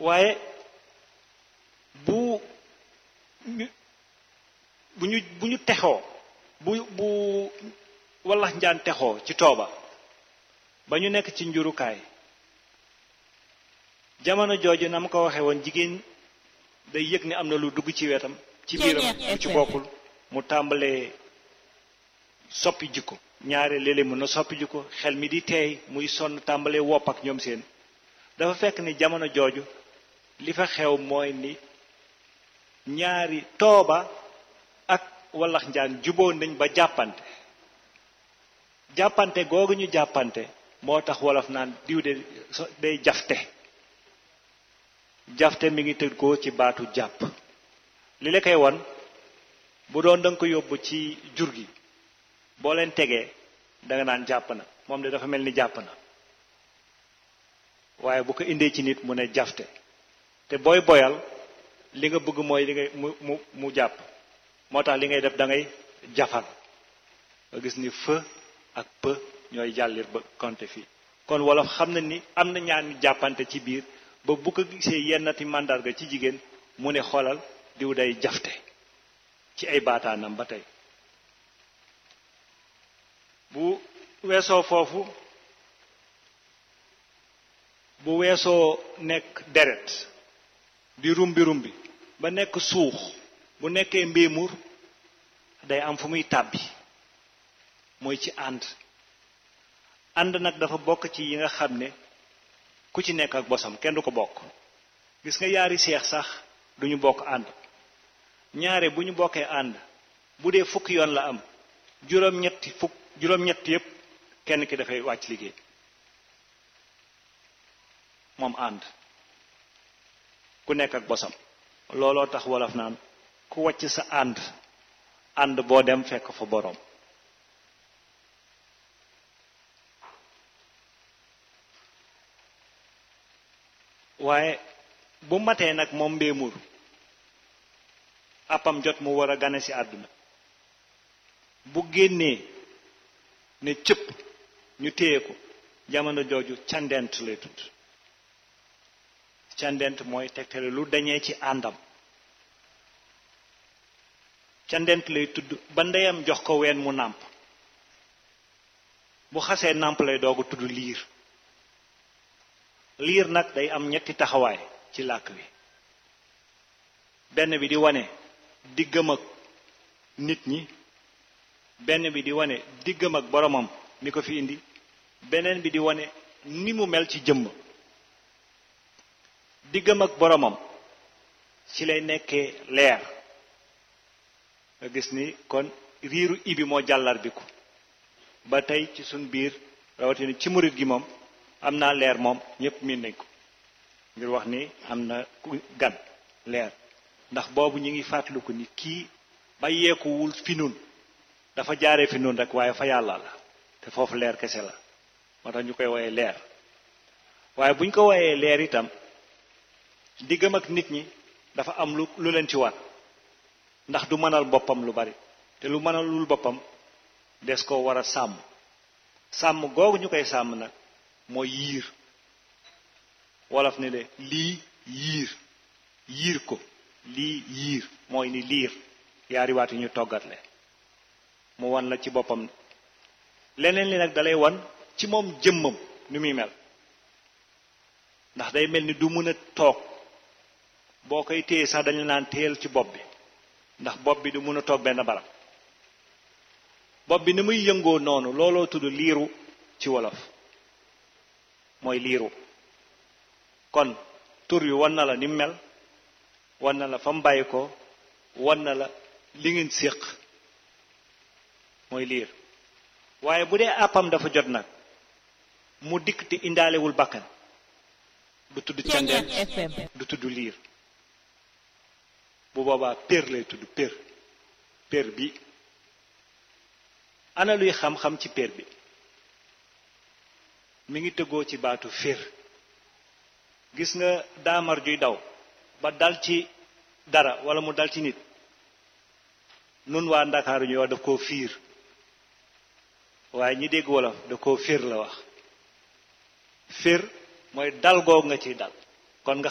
waaye bu ñu bu ñu bu ñu texoo bu bu wallax njaan texoo ci tooba ba ñu nekk ci njurukaay jamono jooju na ma ko waxee woon jigéen day yëg ni am na lu dugg ci wetam ci biiram lu ci bokkul mu tàmbalee soppi jikko ñaare léeg-léeg mën na soppi jikko xel mi di teey muy sonn tàmbalee wopp ak ñoom seen dafa fekk ni jamono jooju li fa xew mooy ni ñaari tooba ak wallax njaan juboo nañ ba jàppante jàppante googu ñu jàppante moo tax wolof naan diw de day jafte jafte mi ngi tëgg ko ci baatu jàpp li la koy won bu doon danga ko yóbbu ci jur gi boo leen tegee danga naan jàpp na moom de dafa mel ni jàpp na waaye bu ko indee ci nit mu ne jafte te booy boyal li nga bëgg mooy li ngay mu mu mu jàpp moo tax li ngay def da ngay jafal nga gis ni fë ak peu ñooy jàllir ba konte fii kon wolof xam na ni am na ñaar ñu jàppante ci biir ba bu ko gisee yennati màndarga ci jigéen mu ne xoolal diw day jafte ci ay baataanam ba tey bu weesoo foofu bu weesoo nekk deret di rumbi rumbi ba nekk suux bu nekkee mbéemur day am fu muy tàbbi mooy ci ànd ànd nag dafa bokk ci yi nga xam ne ku ci nekk ak bosam kenn du ko bokk gis nga yaari seex sax duñu bokk ànd ñaare bu ñu bokkee ànd bu dee fukki yoon la am juróom-ñetti fukk juróom-ñett yépp kenn ki dafay wàcc liggéey moom ànd ku nekk ak bosam looloo tax wolof naan ku wàcc sa ànd ànd boo dem fekk fa boroom waaye bu matee nag moom mbéemur appam jot mu war a gane ci àdduna bu génnee ne cëpp ñu téye ko jamono jooju candent lay tudd candent mooy tegtale lu dañee ci àndam candent lay tudd ba ndeyam jox ko ween mu nàmp bu xasee nàmp lay doogu tudd liir liir nag day am ñetti taxawaay ci làkk wi benn bi di wane diggam ak nit ñi benn bi di wane diggam ak boromam mi ko fi indi beneen bi di wane ni mu mel ci jëmm diggam ak boromam ci lay nekkee leer nga gis ni kon riiru ibi moo jàllar bi ko ba tey ci suñ biir rawatina ci murit gi moom am naa leer moom ñépp miin nañ ko ngir wax ni am na ku gan leer ndax boobu ñu ngi fàttaliku ni kii bàyyeekuwul fi nun dafa jaaree fi nun rek waaye fa yàlla la te foofu leer kese la moo tax ñu koy woyee leer waaye bu ñu ko woyee leer itam diggam ak nit ñi dafa am lu lu leen ci war ndax du mënal boppam lu bari te lu mënalul boppam des ko war a sàmm sàmm googu ñu koy sàmm nag mooy yiir wolof ne le lii yiir yiir ko lii yiir mooy ni liir yaari waat yi ñu toggatle mu wan la ci boppam leneen li nag dalay wan ci moom jëmmam ni muy mel ndax day mel ni du mën a toog boo koy téye sax dañu naan téyel ci bopp bi ndax bopp bi du mën a toog benn barab bopp bi ni muy yëngoo noonu looloo tudd liiru ci wolof mooy liiru kon tur wi wan na la ni mu mel wan na la fa mu bàyyi ko wan na la li ngeen séq mooy liir waaye bu dee àppam dafa jot nag mu dikk te indaalewul bakkan du tudd candeen du tudd liir bu boobaa pér lay tudd pér pér bi ana luy xam-xam ci pér bi mi ngi tëggoo ci baatu fér gis nga daamar juy daw ba dal ci dara wala mu dal ci nit nun waa ndakaaru ñuy wax daf koo fiir waaye ñi dégg wolof daf koo fér la wax fér mooy dal goog nga ciy dal